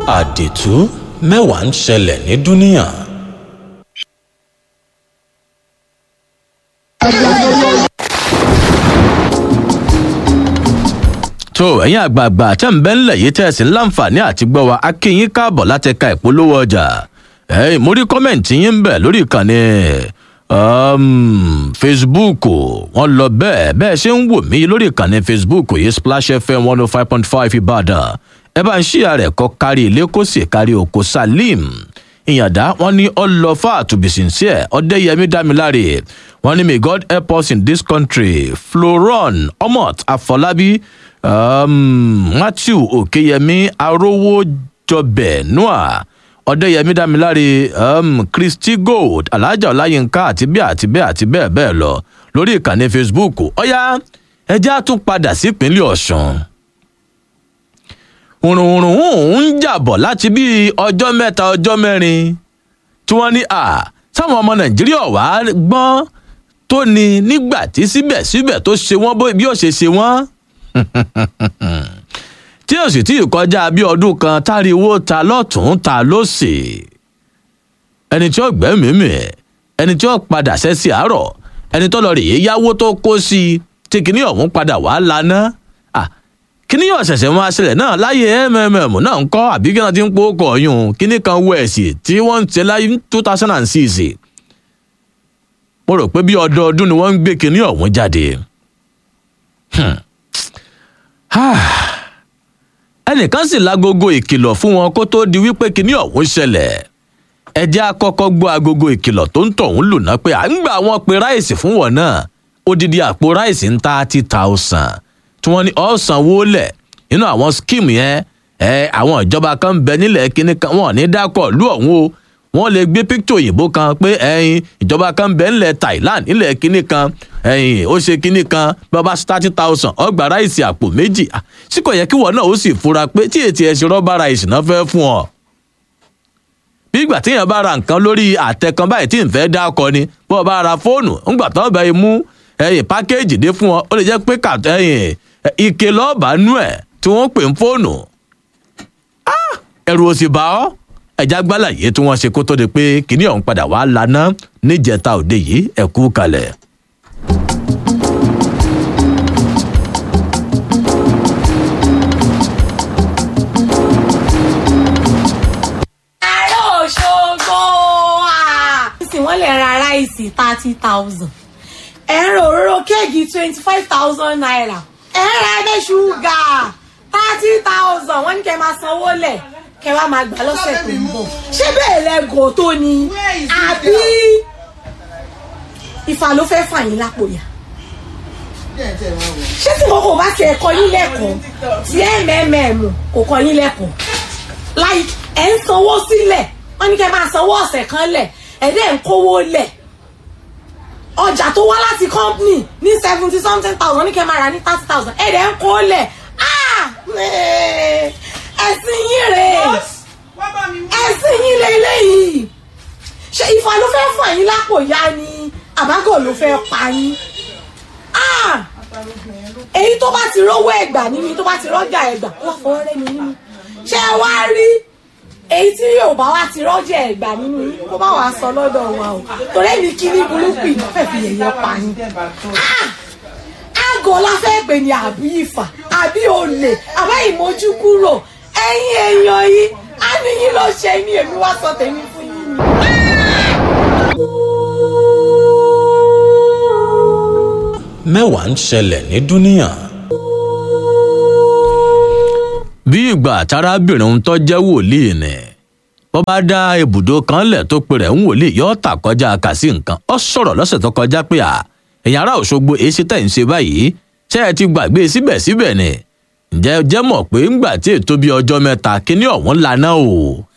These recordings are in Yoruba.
àdìtú mẹ́wàá ń ṣẹlẹ̀ ní dúníà. tó ẹ̀yin àgbààgbà tẹ́ ń bẹ́ ńlẹ̀ yìí tẹ́ ẹ sì ń láǹfààní àti gbọ́ wa a kí yín káàbọ̀ láti ka ìpolówó ọjà ẹ̀yin mo rí kọ́mẹ̀ǹtì yín ń bẹ̀ lórí ìkànnì um, facebook wọn lọ bẹ́ẹ̀ bẹ́ẹ̀ ṣe ń wò mí lórí ìkànnì facebook yìí splash fm one oh five point five ìbàdàn ẹ bá ń ṣíà rẹ̀ kọ́ kárí ilé kó sì kárí oko salim ìyàndá wọn ní ọlọfà to be sincere ọdẹyẹmí dámiláre wọn ní may god help us in this country floron omot afọlábí um, matthew òkèyẹmí arówójọbẹ noah ọdẹyẹmí dámiláre um, christy gold alhaja ọláyínká àti bẹ́ẹ̀ àti bẹ́ẹ̀ àti bẹ́ẹ̀ bẹ́ẹ̀ lọ lórí ìkànnì facebook ọ̀yá ẹjẹ́ á tún padà sípínlẹ̀ ọ̀sùn òrùnrùn ń jàbọ̀ láti bíi ọjọ́ mẹ́ta ọjọ́ mẹ́rin tí wọ́n ní à sáwọn ọmọ nàìjíríà wà á gbọ́n tó ní nígbà tí síbẹ̀síbẹ̀ tó ṣe wọ́n bí ó ṣe ṣe wọ́n tí ó sì tí ì kọjá bí ọdún kan táriwo ta lọ́tún ta lọ́sì ẹni tí ó gbẹ́mìímì ẹni tí ó padà sẹ́sì àárọ̀ ẹni tó lọ rèé yáwó tó kó sí i tí kìíní ọ̀hún padà wà á laná kíní yóò ṣẹ̀ṣẹ̀ máa ṣẹlẹ̀ náà láyé mmm náà ń kọ́ àbí kí wọ́n ti ń po ọkọ̀ ọ̀yún kíní kan wẹ̀ẹ̀sì tí wọ́n ń ṣe láyé two thousand and six mo rò pé bí ọdọọdún ni wọ́n ń gbé kíní ọ̀hún jáde. ẹnìkan sì lágogo ìkìlọ̀ fún wọn kó tó di wípé kíní ọ̀hún ṣẹlẹ̀ ẹjẹ́ àkọ́kọ́ gbọ́ agogo ìkìlọ̀ tó ń tọ̀hún lò náà pé à ń gbà wọn pe ráìsì fún wọn náà odidi àpò ráìsì ń thirty thousand tí wọ́n ní ọ̀sánwó lẹ̀ nínú àwọn skíìmù yẹn ẹ àwọn ìjọba kan bẹ nílẹ̀ kíní kan wọ́n ní dákọ̀ lú ọ̀hún o wọ́n lè gbé píkítọ̀ òyìnbó kan pé ẹyin ìjọba kan bẹ nílẹ̀ thailand nílẹ̀ kíní kan ẹyin ó ṣe kíní kan bàbá thirty thousand ọgbà ráìsì àpò méjì sí kò yẹ kí wọn náà ó sì fura pé tí ètí ẹ̀ ṣe rọ́bà ráìsì náà fẹ́ fún ọ. bí ìgbà téèyàn bá ra nǹkan lórí àtẹ kan báyìí tí ń fẹ́ dákọ ni bó o bá ra fóònù ńgbà tó bá yẹ mú ẹyìn pákéèjì dé fún ọ ó lè jẹ́ pé kàtọ́ ẹyìn ike lọ́ọ̀bà nú ẹ̀ tí wọ́n pè ń fóònù ẹrù òsì bá ọ́ ẹ̀já gbálàyé tí wọ́n ṣe kó tó di pé kíní ọ̀hún padà wá lana níjẹta òde yìí ẹ̀kú kalẹ̀. àárọ̀ òṣogbo nísìnyí wọ́n lè ra ráìsì thirty thousand ẹ̀rọ òróró kéèkì twenty five thousand naira ẹ̀rọ ẹ̀dẹ̀ ṣúgà thirty thousand wọ́n ní kẹ́ máa sanwó lẹ̀ kẹ́ wá máa gbà lọ́sẹ̀ tó ń bọ̀ ṣé bẹ́ẹ̀ lẹ́gọ̀ tó ni àbí ìfà ló fẹ́ fà yín lápò yá ṣé tí mo kò bá tiẹ̀ kọ́ yín lẹ́kọ̀ọ́ tí mmm kò kọ́ yín lẹ́kọ̀ọ́ láì ẹ̀ ń sanwó sílẹ̀ wọ́n ní kẹ́ máa sanwó ọ̀sẹ̀ kan lẹ̀ ẹ̀ dẹ̀ ń kówó lẹ̀ ọjà tó wá láti company ní seventy something thousand ní kẹ́ máa rà ní thirty thousand ẹ̀ dẹ̀ ń kó lẹ̀ ẹ̀sìn yín rè ẹ̀sìn yín lélẹ́yìí ṣe ìfà ló fẹ́ fún ẹ̀yìn lápò yá ni àbágọ̀ ló fẹ́ pa yín èyí tó bá ti rówó ẹ̀gbà nínú tó bá ti rọ́jà ẹ̀gbà wọ́n fọwọ́ rẹ́ mi nínú ṣé ẹ wá rí èyí tí yóò bá wá ti rọ́jà ẹ̀gbà nínú yín kó bá wàá sọ lọ́dọ̀ wa o torí èmi kí ní burúkú ìfẹ́ fi yẹ̀yẹ́ pa yín àgọ́ la fẹ́ pè ní àbí ìfà àbí olè àbá ìmójú kúrò ẹ̀yin èèyàn yìí á ní yín ló ṣe ní èmi wá sọ tèmi fún yín ni. mẹ́wàá ń ṣẹlẹ̀ ní dúníà. bí ìgbà tárábìnrin tó jẹ́ wòlíì ni bó bá dá ibùdó kan lẹ̀ tó pe rẹ̀ ń wòlíì yóò tà kọjá kà sí nǹkan ó sọ̀rọ̀ lọ́sẹ̀ tó kọjá pé à èèyàn ará òṣogbo èsì tẹ̀ ń ṣe báyìí ṣé ẹ ti gbàgbé síbẹ̀síbẹ̀ ni ǹjẹ́ ẹ jẹ́ mọ̀ pé ńgbà tí ètò bíi ọjọ́ mẹ́ta kíní ọ̀hún lana o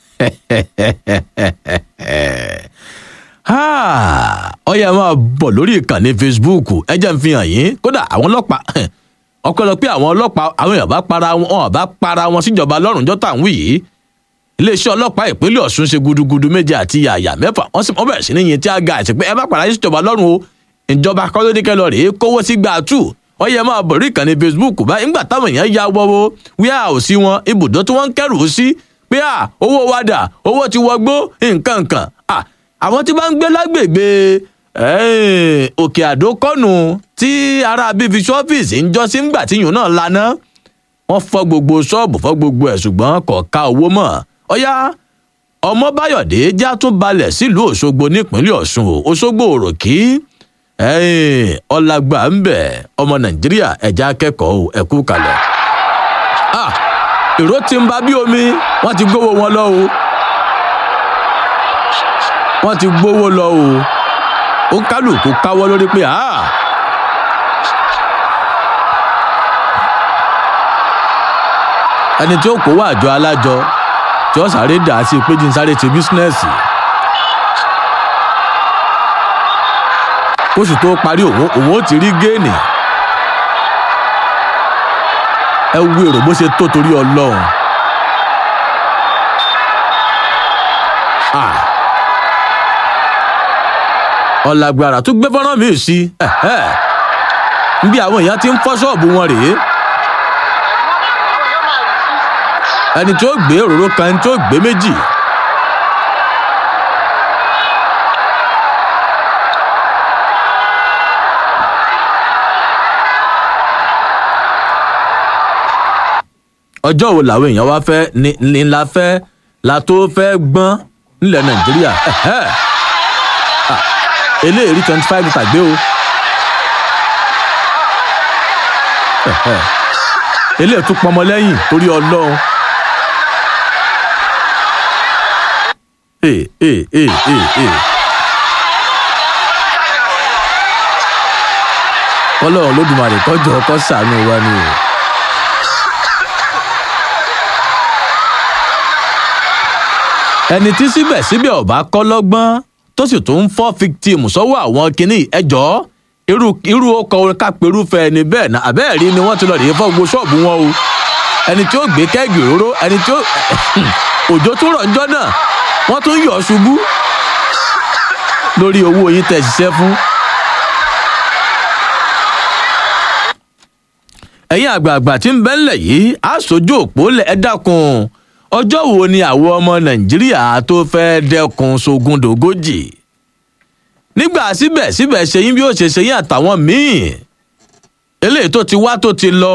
ọyẹ máa bọ̀ lórí ìkànnì facebook ẹ jẹ́ ń fi hàn yín kódà àwọn ọlọ́pàá ọpẹ́lọpẹ́ àwọn ọlọ́pàá àwọn èèyàn bá para wọn wọn bá para wọn síjọba lọ́rùn jọ́tà ń wí yìí iléeṣẹ́ ọlọ́pàá ìpínlẹ̀ ọ̀ṣun ṣe gudugudu méje àti yàyà mẹ́fà wọ́n sì wọ́n bẹ̀rẹ̀ sí ní yin tí a ga àti pé ẹ bá para yín síjọba lọ́rùn o ìjọba kọ́lódékẹ́ lọ rèé kówó sí gbà tù wọ́n yẹ máa bọ̀ rí ìkànnì facebook báyìí ńgbà táwọn èèyàn ya wọ́wọ́ wíyà ò sí wọn ibùdó tí wọ́n ń kẹ́rù sí pé à owó wa dà owó ti wọgbó nǹkan nǹkan à àwọn tí bá ń gbé lágbègbè eh, òkè àdó kọ́nù tí ará bíi fi ṣọ́fíìsì ń jọ́ sí ńgbà tíyùn náà laná wọ́n fọ́ gbogbo ṣọ́ọ̀bù fọ́ gbogbo ẹ̀ ṣùgbọ́n kò ká owó mọ́ ọ̀yá ọmọbáyọ̀dé já tún balẹ̀ sílùú òṣogbo nípínlẹ̀ ọ̀ṣun o òṣogbo òròkì ọ̀làgbà ń bẹ̀ ọmọ nàìjíríà ẹ̀já akẹ́kọ̀ọ́ o ẹ̀kú kalẹ̀. Ah, èrò ti ń ba bí omi wọ́n ti gbówó wọn lọ o wọ́n ti gbówó lọ o ó kálukú káwọ́ lórí pé ah. ẹni tí ó kó wá àjọ alájọ tí ó sáré dà á sí pé jí ń sáré ṣe bísínẹ́sì. kóṣù tó parí òun òun ó ti rí géènì. ẹ wo èrò bó ṣe tó torí ọlọ́run. Ah. ọ̀làgbàrà tún gbé fọ́nrán mi sí níbi àwọn èèyàn ti ń fọ́ ṣọ́ọ̀bù wọn rèé. ẹni tí ó gbé òróró kan ẹni tí ó gbé méjì. ọjọ́ wo làwọn èèyàn wá fẹ́ ni ni la fẹ́ la tó fẹ́ gbọ́n nílẹ̀ nàìjíríà ẹ̀hẹ́. Ah, eléyìí rí twenty five litre gbé o. Ẹ̀hẹ́. eléyìí tún pọnmọ lẹ́yìn torí ọlọ́run. Ee ee ee ee ee. ọlọ́run lódùmarè kọjọ ọkọ ṣàánú wa ni o. ẹni tí síbẹ̀síbẹ̀ ọba kọ́ lọ́gbọ́n tó sì tún ń fọ́ fíktìmù sọ́wọ́ àwọn kinní ẹjọ́ irú irú ọkọ̀ orin kápẹ́rúfẹ́ ẹni bẹ́ẹ̀ náà àbẹ́ẹ̀rí ni wọ́n ti lọ rèé fọ́ gbogbo ṣọ́ọ̀bù wọn o ẹni tí ó gbé kẹ́gì òróró ẹni tí ó òjò tó rọ̀ ńjọ́ náà wọ́n tún yọ̀ ṣubú lórí owó yín tẹ̀ ṣiṣẹ́ fún. ẹ̀yin àgbààgbà tí ń bẹ́ ńlẹ̀ yìí á sojú òpó lẹ̀ ẹ́ dákun ọjọ́ wo ni àwọn ọmọ nàìjíríà tó fẹ́ dẹ́kun sógundógójì nígbà síbẹ̀síbẹ̀ ṣe yín bí ó ṣe ṣe yín àtàwọn míì eléyìí tó ti wá tó ti lọ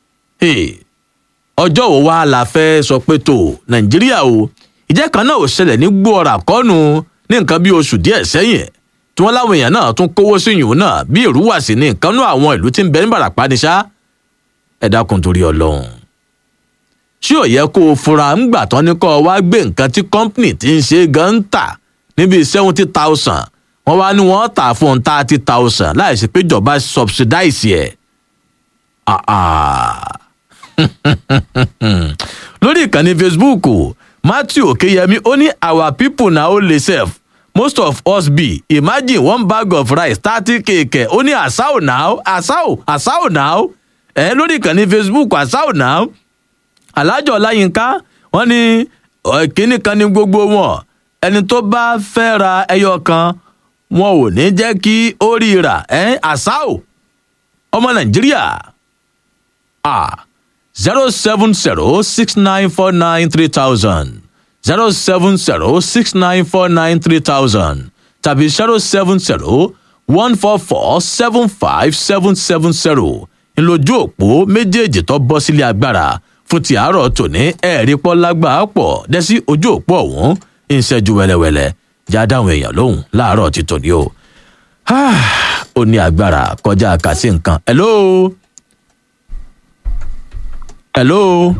ọjọ́ wo wá la fẹ́ sọ pé tó nàìjíríà o ìjẹ́ kan náà ò ṣẹlẹ̀ ní gbọ́ra kọ́nu ní nǹkan bí oṣù díẹ̀ sẹ́yìn tí wọ́n láwọn èèyàn náà tún kówó sí yìnyín náà bí ìrúwàsí ní nǹkan náà àwọn ìlú tí ń bẹ ní bàràpá ni ṣá ẹ dákun torí ọlọ́run ṣé ò yẹ kó o fura ńgbà tán ní kó o wá gbé nǹkan tí kọ́ńpìnì tí ń ṣe gan ń tà níbi seventy thousand wọ́n wá ní wọ́n tà fún thirty thousand láì sí pé ìjọba subsidize ẹ̀. lórí ìkànnì facebook matthew okeyemi ó ní our people na only sef most of us be imagine one bag of rice thirty kk ó ní asao now asao asao now ẹ lórí ìkànnì facebook asao now alájọ ọláyínká wọn ní kínní kan ní gbogbo wọn ẹni tó bá fẹ́ ra ẹyọ kan wọn ò ní jẹ́ kí ó rí rà ẹ́ àṣàò ọmọ nàìjíríà a zero seven zero six nine four nine three thousand zero seven zero six nine four nine three thousand tàbí zero seven zero one four four seven five seven seven zero ńlójú òpó méjèèjì tó bọ́ sílé agbára fún ti àárọ̀ tòní ẹ̀ẹ́rí pọ́ lágbàá pọ̀ dẹ́sí ojú òpó ọ̀hún ń ṣẹ́jú wẹ́lẹ́wẹ́lẹ́ já dáhùn èèyàn lóhùn láàárọ̀ ti tòní o. ó ní agbára kọjá kàsí nǹkan. hello. hello.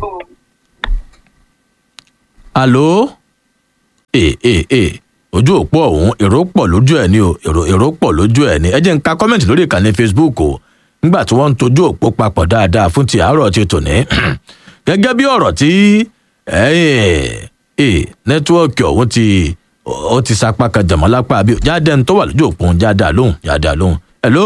alo. ee ee ee ojú òpó ọ̀hún èrò pọ̀ lójú ẹ̀ ni o èrò èrò pọ̀ lójú ẹ̀ ni ẹ jẹ́ ń ka kọ́mẹ̀ntì lórí ìkànnì facebook o nígbà tí wọ́n ń tojú òpó papọ̀ dáadáa fún ti àárọ̀ ti tòní gẹ́gẹ́ bí ọ̀rọ̀ tí nẹ́tíwọ́ọ̀kì ọ̀hún ti ó ti sapá kan jàmọ́ lápá àbí jáde ń tó wà lójú òpó jáde àlóhùn jáde àlóhùn. hello.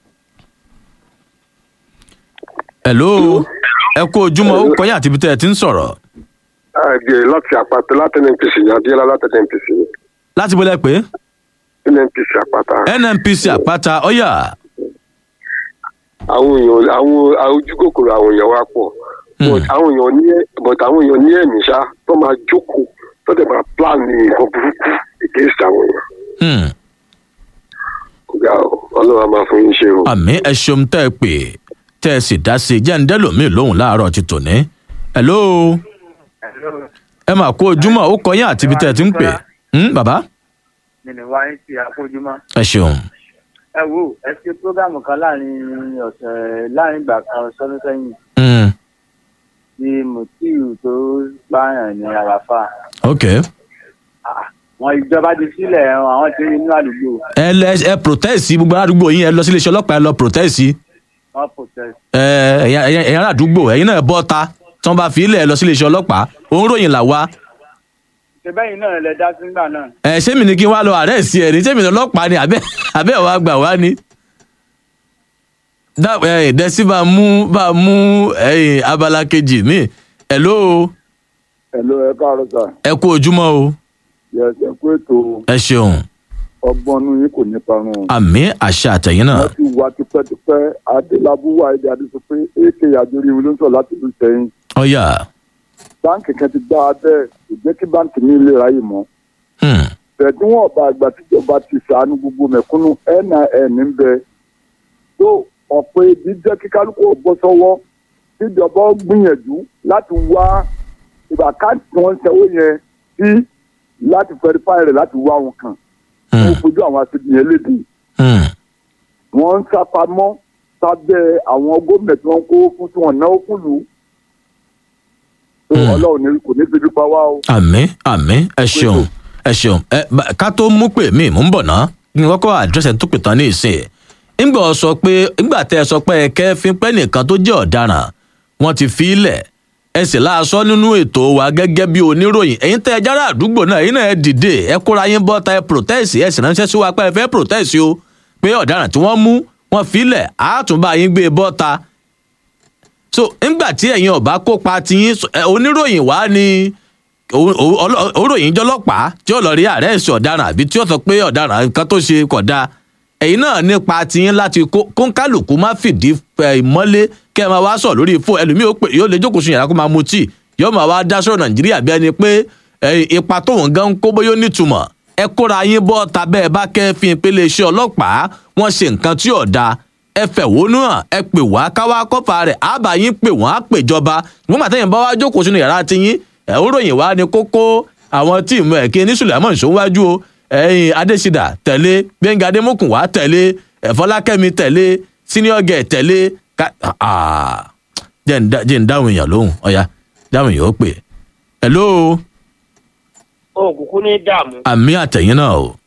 hello. ẹ kú ojúmọ́ ó kọyìn àti ibi tẹ́ ẹ ti ń sọ̀rọ̀. àgbẹ̀ láti àpáta láti nnpc ní adéyẹlá láti nnpc ní. láti bọ́lẹ̀ pé. nnpc àpáta. nnpc àpáta ọ̀yà. àwọn èèyàn àwọn ojú kòkòrò àwọn èèyàn wa pọ̀ but àwọn èèyàn ní but àwọn èèyàn ní ẹ̀mí ṣá tó tó máa jókòó tó dẹ̀ máa plan ní nǹkan burúkú against àwọn èèyàn Hmm. ọ̀gá ọlọ́run á máa fún yín ṣe o. àmì ẹ ṣeun tẹ́ ẹ pè tẹ́ ẹ sì dá sí i jẹ́ ń dẹ́lòmíì lóhùn láàárọ̀ ti tòní. hello ẹ mà kó ojúmọ́ ó kọ yín àti ibi tẹ́ ẹ ti ń pè. Hmm, bàbá nínú wa ń ṣe àfojúmọ́. ẹ ṣeun. ẹ wo ẹ ṣe prógámù kan láàrin ọ̀sẹ̀ láàrin ìgbà kan sọ́dún sẹ́yìn Hmm, tí mutiu tó pààyàn ní àràfà. ok wọn ìjọba ti sílẹ̀ àwọn tí inú àdúgbò ẹ lẹ ẹ protest gbogbo àdúgbò yín ẹ lọ sí iléeṣẹ́ ọlọ́pàá ẹ lọ protest wọn protest. ẹ ẹ̀yin ẹ̀yin ará àdúgbò ẹ̀yin náà bọ́ ta tí wọ́n bá fi ilẹ̀ ẹ lọ sí iléeṣẹ́ ọlọ́pàá òun ròyìn là wá ṣèbẹ́yìn náà lẹ dá sígbà náà. ẹ ṣé mi ni kí n wá lọ àárẹ̀ sí ẹ ní ṣé mi ní ọlọ́pàá ni àbẹ́ àbẹ́ wa gbà wá ni. dá ẹ dẹ́sí bá mú bá mú ẹ̀yìn abala kejì mi hello Hello, ẹ káàárọ̀ sà. ẹ kú ojúmọ́ o Yes, ẹ kú ètò ẹ ṣeun ọgbọ́n inú yín kò ní parun. àmì àṣà àtẹ̀yìn náà Wọ́n ti wá tipẹ́tipẹ́ Adélábù wà èdè àdìsọ pé AK Àjọrí ìwé ló ń sọ láti ìlú Sẹ́yìn. ọ̀yà Báǹkì kan ti gbá abẹ́ kò jẹ́ kí báǹkì mi lè ráyè mọ́. hmm, Bẹ̀ẹ̀ tí wọ́n bá àgbà tíjọba ti ṣàánú gbogbo mẹ̀kúnnù NIN ń bẹ. Tó ọ̀pọ̀ ebi jẹ́ kí kálukú ò bọ́ sọ́wọ́ tíjọba ó gbìyànjú láti wá ìgbà káàdì tí wọ́n ń sanwó yẹn sí láti fẹ́rífáì rẹ̀ láti wá wọn kàn. hmm, Ó fojú àwọn aṣèjì yẹn lédè. hmm, wọ́n ń sápamọ́ sábẹ́ àwọn gómìnà tí wọ́n kó fún tí wọ́n náwó fún lù ú. tó Hmm. ọlọ́run ní kò ní fi dúpá wá o. àmì àmì ẹ ṣeun ẹ ṣeun ẹ bá- ká tó mú pè mí mò ń bọ̀ ná kí n kọ́kọ́ àdírẹ́sì tó pè tán ní ìsìn ńgbà ọ sọ pé ńgbà tẹ́ ẹ sọ pé ẹ kẹ́fín pẹ́ nìkan tó jẹ́ ọ̀daràn wọ́n ti fi í lẹ̀ ẹ sì láàṣọ nínú ètò wa gẹ́gẹ́ bí oníròyìn ẹ̀yin tẹ́ ẹ jára àdúgbò náà ẹ̀yin náà ẹ dìde ẹ kóra yín bọ́ ta ẹ protest ẹ sì ránṣẹ́ sí wa pé ẹ fẹ́ protest o pé ọ̀daràn tí wọ́n mú wọ́n fi í lẹ̀ àátúnbá yín gbé bọ́ ta so ńgbà tí ẹ̀yin ọ̀bá kópa tiyín ẹ, oníròyìn wá ni òròyìn jọlọ́pàá tí ó lọ rí àrẹ́ẹ̀sì ọ̀daràn àbí tí ó sọ pé ọ̀daràn nǹkan tó ṣe kódà ẹ̀yin náà nípa tiyín láti kó kóńkálùkù má fìdí ẹ̀, mọ́lé kẹ́ ẹ máa wá sọ̀ lórí fóònù ẹlòmíì ó pè yóò lè jókòó sun yàrá kó máa mu tíì yóò máa wá dá sọ̀rọ̀ nàìjíríà bí ẹni pé ẹ̀, ipa tóun gan ń kó bóyá ó nítumọ̀ ẹ kóra yín bọ́ ta bẹ́ẹ̀ bá kẹ́fín ìpele iṣẹ́ ọlọ́pàá wọ́n ṣe nǹkan tí ò dáa ẹ fẹ̀hónú hàn ẹ pè wá káwá kọ́fà rẹ̀ àbá yín pè wọ́n á pèjọba wọ́n gbà tẹ́yìn bá wá jókòó sínú yàrá tiyín ẹ̀ ń ròyìn wá ní kókó àwọn tíìmù ẹ̀ kí ní sùlẹ̀mọ̀ ìṣòwájú o ẹ̀yìn adésídà tẹ̀lé gbẹ̀ngà adémọ́kùn wá tẹ̀lé ẹ̀fọ́lákẹ́mi tẹ̀lé senior girl tẹ̀lé ká ah, jẹ́ ń dá- jẹ́ ń dáhùn èèyàn lóhùn ọ̀ya dáhùn èèyàn ó pè hello òkùnkùn ní dààmú. àmì àtẹ̀yìn náà o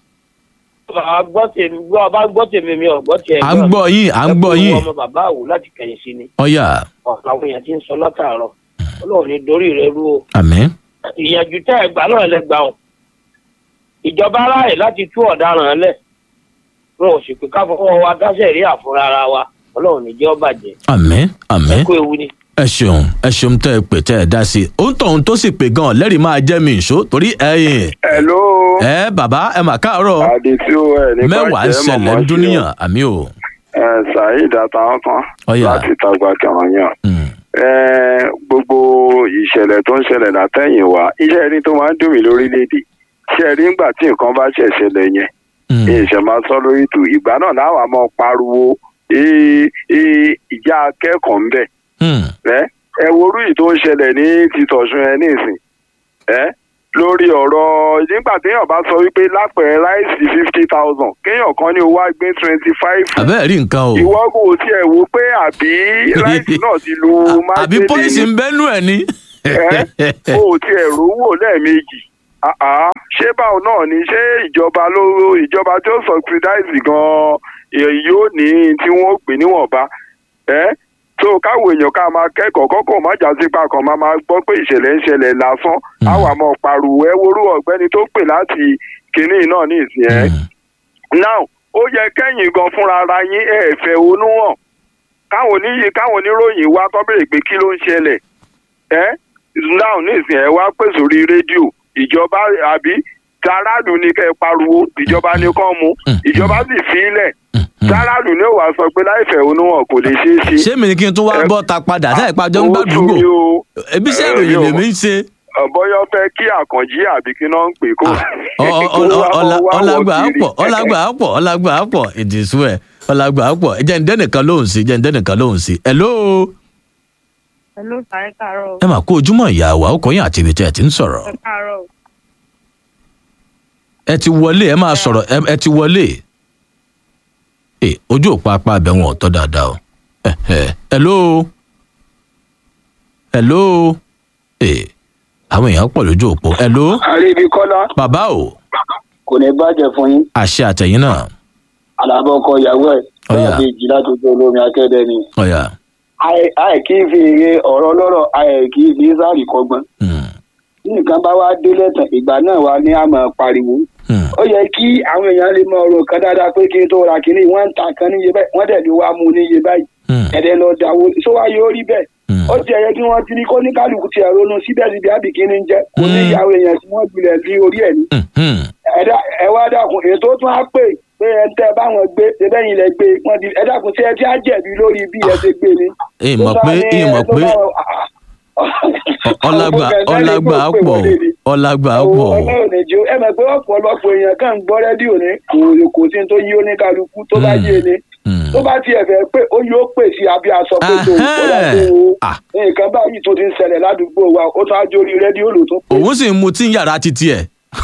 bàbá gbọ́ tèmi gbọ́ ọba gbọ́ tèmi mi ò gbọ́ tiẹ̀ à ń gbọ́ yín à ń gbọ́ yín ọmọ bàbá àwò láti kẹ̀yìn sí ni ọ̀ya ọ̀pọ̀ àwọn èèyàn ti ń sọ látàárọ̀ ọlọ́run ní dorí rẹ rú o àmì ìyànjú tẹ́ ẹ gbà náà lẹ gbà ọ́ ìjọba aráàlú láti tú ọ̀daràn lẹ̀ wọn ò sì pé ká fọwọ́ wa dáṣẹ̀ rí àfúrá ara wa ọlọ́run ní jẹ́ ó bàjẹ́ àmì àmì ẹ kó ewu ni. ẹ ṣeun ẹ ṣeun tẹ ẹ pè tẹ ẹ dá sí i òun tóun tó sì pè gan lẹ́rìí máa jẹ́ mi ìṣó torí ẹ̀yin hello. ẹ bàbá ẹ mà káàárọ̀ àdìsí o ẹ ní mẹ́wàá ń ṣẹlẹ̀ ń dúníyàn àmì o. ẹ saheed àtàwọn kan Ọ̀yà. láti tàgbà kẹwọn yàn. Mm, ẹ gbogbo ìṣẹ̀lẹ̀ tó ń ṣẹlẹ̀ látẹ̀yìn wá iṣẹ́ rí tó máa ń dùn mí lórílẹ̀‐èdè ṣe rí ńgbà tí nǹkan bá ṣẹ̀ ṣẹlẹ̀ yẹn mm, ìṣẹ̀ máa sọ lórí ìtù ìgbà náà láwa máa pariwo "Ee, ee, ìjà akẹ́kọ̀ọ́ ń bẹ̀ mm, ẹ ẹ worú yìí tó ń ṣẹlẹ̀ ní títọ̀sùn ẹ nísìn ẹ lórí ọ̀rọ̀ nígbà téèyàn bá sọ wípé lápẹ̀rẹ̀ ráìsì fifty thousand kéèyàn kan ní owó àgbé twenty five àbẹ́ẹ̀ rí nǹkan o ìwọ kò tiẹ̀ wo pé àbí ráìsì náà ti lu àbí májèlé pọ́ìsì ń bẹ́nu ẹ̀ ní. ẹ o tiẹ̀ rówó lẹ́ẹ̀mejì Ah, ah. ṣé báwo náà ni ṣé ìjọba ló ìjọba tó subsidize gan-an èyí yóò ní tí wọ́n pè níwọ̀nba ẹ́ so káwọn èèyàn ká máa kẹ́kọ̀ọ́ kọ́kọ́ má jà sí pa kan máa máa gbọ́ pé ìṣẹ̀lẹ̀ ń ṣẹlẹ̀ lásán Mm. àwọn àmọ́ pariwo ẹ worú ọ̀gbẹ́ni tó pè láti kinní náà ní ìsìn ẹ́ Mm, now ó yẹ kẹ́yìn gan fúnra ara yín ẹ̀ fẹ́ onú hàn káwọn oníyì káwọn oníròyìn wá kọ́ bèrè pé kí ló ń ṣẹlẹ̀ ẹ́ now nísìnyí ẹ wá pè sórí rédíò ìjọba àbí tàràlù ní kẹ́ ẹ pariwo ìjọba ní kàn mú ìjọba sì fi í lẹ̀ mm, mm. tàràlù ní òwà sọ pé láìfẹ́ onú hàn kò lè ṣeé ṣe. ṣé mi ni kí n tún wá Ẹ- bọ́ ta padà táyà ìpàjọ́ ń Ó gbàdúgbò tún mi o. ebi iṣẹ́ Ẹ, ìròyìn mi ò lèmi ń ṣe bọ́yọ́ fẹ́ kí àkànjí àbí kí náà ń pè kó. Ọ- ọ- kó ọ- wá- ọlá- wá wọ̀ ọlágbà á kiri. pọ̀ ọlágbà á pọ̀ ọlágbà á pọ̀ ìdìsú ẹ̀ ọlágbà á pọ̀ ẹ̀jẹ̀ ǹdẹ́ nìkan lóhùn sí ẹ̀jẹ̀ ǹdẹ́ nìkan lóhùn sí. hello Hello, sir. Ẹ káàárọ̀. ẹ mà kó ojúmọ́ ìyá wa ọkọ̀ yín àti ibi tẹ́ ẹ ti ń sọ̀rọ̀ Ẹ káàárọ̀. ẹ ti wọlé ẹ máa sọ̀rọ̀ ẹ ẹ ti wọlé ẹ ojú òpó apá abẹ wọn ò tọ́ dáadáa o ẹ ẹ hello hello ẹ àwọn èèyàn pọ̀ lójú òpó hello àríbi kọ́lá bàbá o kò ní bàjẹ́ fún yín àṣẹ àtẹ̀yìn náà alábọ̀ ọkọ ìyàwó ẹ̀ Ọ̀yà. bẹ́ẹ̀ bí ìjìlá tó tó olómi akẹ́dẹ́ ni. ọ̀yà Àì- àì kì í fi èrè ọ̀rọ̀ lọ́rọ̀ àì kì í fi sáàrì kọgbọ́n. hmm, bí nǹkan bá wá délé tán ìgbà náà wá ní àmọ́ pariwo. hmm, ó yẹ kí àwọn èèyàn lè mọ ọ̀rọ̀ kan dáadáa pé kí n tó ra kínní wọ́n ń ta kan níye báyìí wọ́n dẹ̀ ló wá mú níye báyìí. hmm, ẹ̀dẹ̀ lọ dàwó sọ wá yóò rí bẹ́ẹ̀. hmm. ó ti ẹ̀yẹ kí wọ́n ti ní kó ní kálukú ti ẹ̀rọ nu síbẹ̀síbẹ̀ àbí kí ni ń jẹ́ kò ní Mm. ìyàwó èèyàn tí wọ́n gbilẹ̀ sí orí ẹ̀ ní. Hmm, hmm. ẹ̀dá ẹ wá dákun ètò tún á pè pé ẹ ń tẹ báwọn gbé ṣẹbẹ́yìn lẹ gbé wọn di ẹ dákun tí ẹ ti á jẹ̀bi lórí bí ẹ ṣe gbé ni. ẹ mọ̀ pé ẹ mọ̀ pé ọlágbà ọlágbà á pọ̀ o, ọlágbà á pọ̀ o. ọlọ́run ní jó ẹ mọ̀ pé ọ̀pọ̀lọpọ̀ èèyàn kàn ń gbọ́ rédíò ní kò kò sí tó yí oníkálukú tó bá Mm. yé ni Hmm. tó bá tiẹ̀ fẹ́ pé ó yóò pè sí abí aṣọ pé tó ó yà tó o Ah. nǹkan báyìí tó ti ń ṣẹlẹ̀ ládùúgbò wa ó tún á jórí rédíò ló tún pé. òun sì ń mutí ń yàrá títí ẹ̀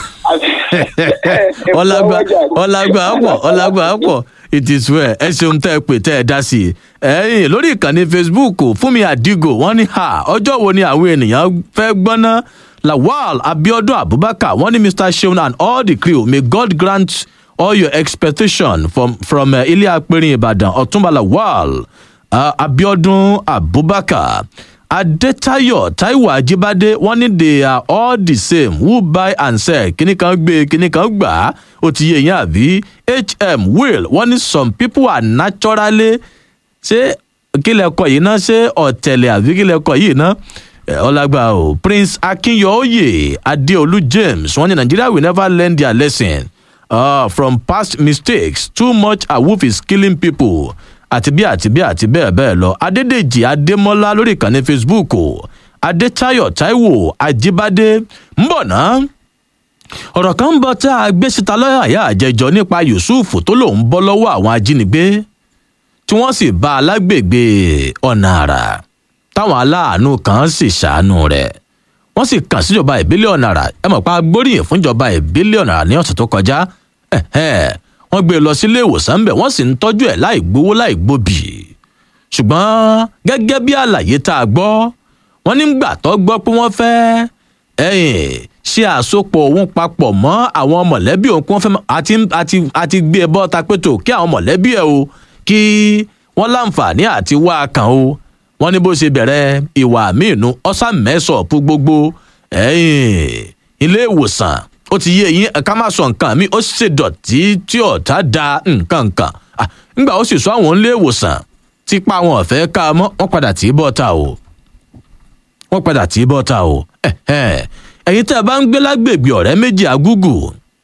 ọlágbà ọlágbà pọ̀ ọlágbà pọ̀ it is well ẹ ṣeun tẹ́ ẹ pè tẹ́ ẹ dá sí i ẹ̀yìn lórí ìkànnì facebook fúnmi àdìgò wọ́n ní ha ọjọ́ wo ni àwọn ènìyàn fẹ́ gbọ́ná lawal abiodun abubakar wọ́n ní mr seun and all the crew may god grant all your expectation from from uh, ilé apẹ̀rin ìbàdàn ọ̀túnba lawal uh, abiodun abubakar adetayo taiwo ajibade wọn ní they are all the same who buy and sell kíní kan gbé kíní kan gbà á ó ti yé yín àbí hm will wọn ní some people are naturally ṣé kílẹ̀ kọ yìí náà ṣé ọ̀tẹ̀lẹ̀ àbí kílẹ̀ kọ yìí náà Eh, ọlágbà o prince akinyoye adeolu james wọn ní nigeria will never learn their lesson uh, from past mistakes too much awoof is killing people àti bí àti bí àti bẹ́ẹ̀ bẹ́ẹ̀ lọ adédèjì adémọ́lá lórí ìkànnì facebook o adétayọ taiwo ajibade ń bọ̀ náà ọ̀rọ̀ kan ń bọ̀ tá a gbé síta lọ́yà àyà àjẹjọ nípa yusuf tó lòun bọ́ lọ́wọ́ àwọn ajínigbé tí wọ́n sì bá a lágbègbè ọ̀nà àrà táwọn aláàánú kan sì ṣàánú rẹ̀ wọ́n sì kàn síjọba ìbílẹ̀ ọ̀nà àrà ẹ mọ̀ pa gbóríyìn fúnjọba ìbílẹ̀ ọ̀nà àrà ní ọ̀sẹ̀ tó kọjá ẹ̀hẹ́n, wọ́n gbé e lọ sílé ìwòsàn ńbẹ̀ wọ́n sì ń tọ́jú ẹ̀ láì gbowó láì gbòbì ṣùgbọ́n gẹ́gẹ́ bí àlàyé tá a gbọ́ wọ́n nígbà tó gbọ́ pé wọ́n fẹ́ ẹ̀yìn ṣe àsopọ̀ òun papọ̀ mọ́ àwọn mọ̀lẹ́bí òun kí wọ́n fẹ́ mọ́- àti àti àti gbé e bọ́ tapẹ́tò kí àwọn mọ̀lẹ́bí ẹ̀ o kí wọ́n láǹfààní àti wá a kàn o wọ́n ní bó ṣe bẹ̀rẹ̀ ìwà míìnú ọ̀sán mẹ́sọ̀ọ̀pù gbogbo ẹ̀yìn ilé ìwòsàn ó ti yé eyín ká má sọ nǹkan mi ó ṣe dọ̀tí tí ọ̀tá da nǹkan nǹkan Ah, ńgbà ó sì sọ àwọn ilé ìwòsàn tipa wọn ọ̀fẹ́ ká a mọ́ wọ́n padà tì í bọ́ ta o wọ́n padà tì í bọ́ ta o Ẹ̀hẹ́n. ẹ̀yin tẹ́ ẹ bá ń gbé lágbègbè ọ̀rẹ́ méjì agúgù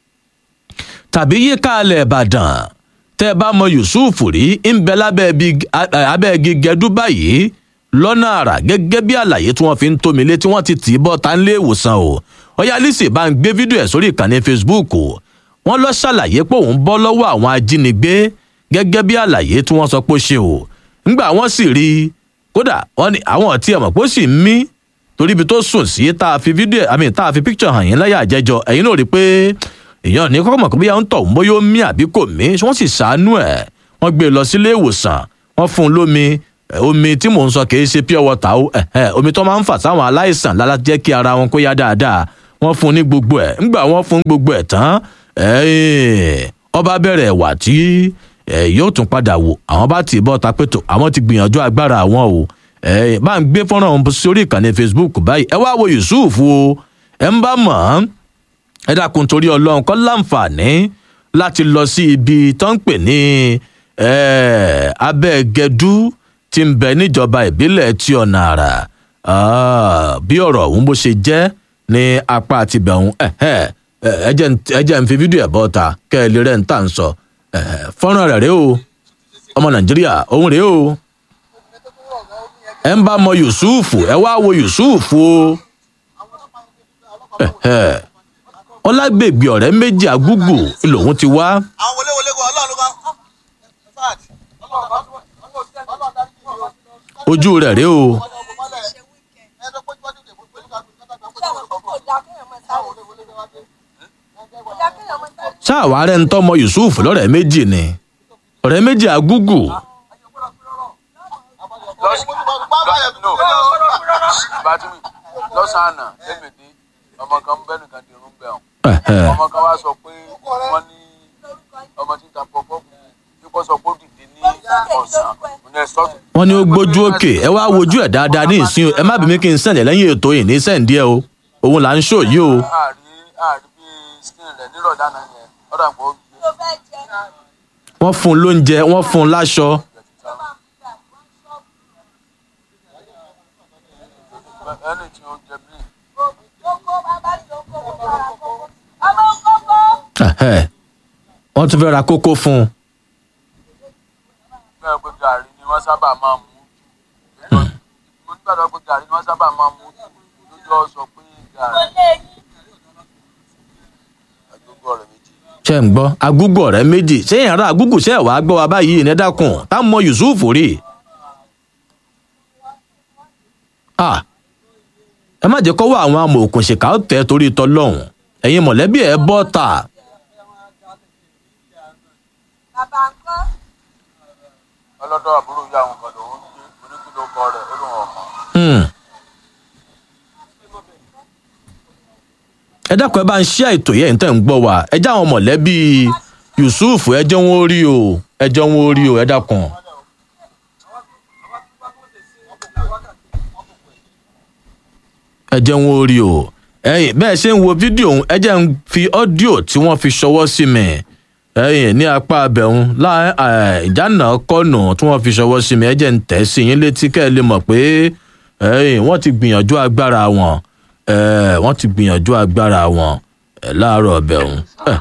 tàbí yíká alẹ̀ ìbàdàn tẹ́ ẹ bá mọ yusuf rí ń bẹ lábẹ́ ibi- a- a- abẹ́ igi gẹdú báyìí lọ́nà àrà gẹ́gẹ́ bí àlàyé tí wọ́n fi ń tómi lé tí wọ́n ti tì í bọ́ ta nílé ìwòsàn o ọ̀yá alice bá ń gbé fídíò ẹ̀ sórí ìkànnì facebook o wọ́n lọ ṣàlàyé pé òun bọ́ lọ́wọ́ àwọn ajínigbé gẹ́gẹ́ bí àlàyé tí wọ́n sọ pé ó ṣe o ńgbà wọ́n sì rí i kódà wọ́n ní àwọn ọ̀tí ẹ̀mọ̀ pé ó sì ń mí torí ibi tó sùn sí tá a fi fídíò àmì tá a fi picture hàn yín láyà àjẹjọ ẹ̀yin náà rí i pé èèyàn ní kọ́kọ́ mọ̀ pé bóyá ń tọ̀ ń bóyá ó mí àbí kò mí wọ́n sì ṣàánú ẹ̀ wọ́n gbé e lọ sílé ìwòsàn wọ́n fún un lómi ẹ̀, omi tí mò ń sọ kì í ṣe pure water o ẹ̀, ẹ̀, omi tó máa ń fà sáwọn aláìsàn lára jẹ́ kí ara wọn kó yá dáadáa wọ́n fún un ní gbogbo ẹ̀ ńgbà wọ́n fún gbogbo ẹ̀ tán ẹ̀, ọba bẹ̀rẹ̀ wà tí ẹ̀, yóò tún padà wò àwọn bá tì í bọ́ tapẹ́tò àwọn ti gbìyànjú agbára àwọn o ẹ̀, bá ń gbé fọ́nrán ọ̀hún sórí ìkànnì facebook báyìí ẹ wá wo yusuf o ẹ ń bá mọ̀ ọ́n ẹ dákun torí ọlọ́run kọ́ láǹfààní láti lọ sí ibi tó ń pè ní eh, abẹ́gẹ́dú tí ń bẹ níjọba ìbílẹ̀ tí ọ̀nà àrà Ah, bí ọ̀rọ̀ ọ̀hún bó ṣe jẹ́ ní apá àti bẹ̀hún ẹ jẹ́ ń fi fídíò ẹ̀ bọ́ ta kẹ́ ẹ lè rẹ́ ń tà ń sọ Eh, fọ́nrán rẹ̀ rèé o ọmọ nàìjíríà òun rèé o ẹ ń bá mọ yusuf ẹ wá wo yusuf o Ẹ̀hẹ́. ọlágbègbè ọ̀rẹ́ méjì agúgù lòun ti wá àwọn wọléwọlé kan ọlọ́run kan in fact ojú rẹ̀ rèé o ṣáàwárẹ̀ ń tọ́mọ yusuf lọ́rẹ̀ méjì ni ọ̀rẹ́ méjì agúgù bàtúmí lọ́sàn-án àná lẹ́mẹ̀dẹ́ ọmọ kan bẹ́ẹ̀ nìkan di irun bẹ́ẹ̀ Ẹ̀hẹ́. ọmọ kan wá sọ pé wọ́n ní ọmọ tí ń ta pọpọ́ kíkọ́ sọ pé ó dìde ní ọ̀sán ní ẹ̀sọ́tù wọ́n ní ó gbójú òkè ẹ wá wojú ẹ̀ dáadáa ní ìsín o ẹ má bí mi kí n sẹ̀lẹ̀ lẹ́yìn ètò yìí ní sẹ́ǹdí ẹ o òun là ń ṣò yìí o àárí àárí bí skin rẹ̀ nírọ̀ dáná yẹn ọ̀dà pọ̀ ó gbé wọ́n fún un lóúnjẹ wọ́n fún un láṣọ ẹni tí ó jẹ bí Ẹ̀hẹ́. wọ́n tún fẹ́ ra kókó fún un bẹ́ẹ̀ pé gàrí ni wọ́n sábà máa mú mo nígbàdàn pé gàrí ni wọ́n sábà máa mú lójú ọ sọ pé gàrí àgbègbè ọ̀rẹ́ méjì ṣe ń gbọ́ agúgù ọ̀rẹ́ méjì ṣé èèyàn rà agúgù ṣe wàá gbọ́ wa báyìí ní dákun tá a mọ yusuf rí Ah, ẹ má jẹ́ kọ́wọ́ àwọn amòòkùnṣìkà ó tẹ̀ torí tọlọ́hún ẹ̀yin mọ̀lẹ́bí ẹ̀ bọ́ ta ọlọ́dọ̀ àbúrò yá àwọn kan lòún gbé oníkìlọ̀ kọ rẹ̀ ó lóun ọ̀kan Hmm. ẹ dákun ẹ bá ń ṣí àìtò yẹn tẹ́ ń gbọ́ wa ẹ jẹ́ àwọn mọ̀lẹ́bí yusuf ẹ jẹ́ wọn ó rí o ẹ jẹ́ wọn ó rí o ẹ dákun. ẹ jẹ́ wọn ó rí o ẹ̀yin bẹ́ẹ̀ ṣe ń wo fídíò ọ̀hún ẹ jẹ́ ń fi ọ́díò tí wọ́n fi ṣọwọ́ sí mi ẹ̀yin ní apá abẹ́hùn láì ìjánà kọ́nù tí wọ́n fi ṣọwọ́ sí mi ẹ jẹ́ ń tẹ̀ sí yín létí kẹ́ ẹ lè mọ̀ pé ẹ̀yin wọ́n ti gbìyànjú agbára wọn ẹ̀, wọ́n ti gbìyànjú agbára wọn ẹ̀, láàárọ̀ abẹ́hùn.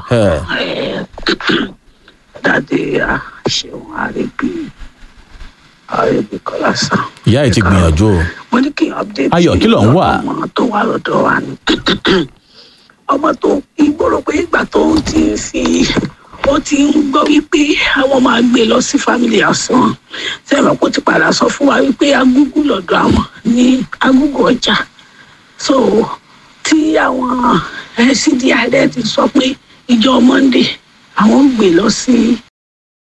dáadé a ṣeun àrègbè àrègbè kọlá sàn. ìyá yìí ti gbìyànjú o mo ní kí n update Ayọ̀, kí ló ń wà? ọmọ tó wà lọ́dọ̀ wa ni ọmọ tó ìgboro pé ìgbà tó ń ti ń fi ó ti ń gbọ́ wípé àwọn máa gbé lọ sí family house wọn sẹ́wọ̀n kó ti padà sọ fún wa wípé agúgú lọ́dọ̀ àwọn ní agúgú ọjà so tí àwọn cdi rẹ ti sọ pé ìjọ monday àwọn ń gbé lọ sí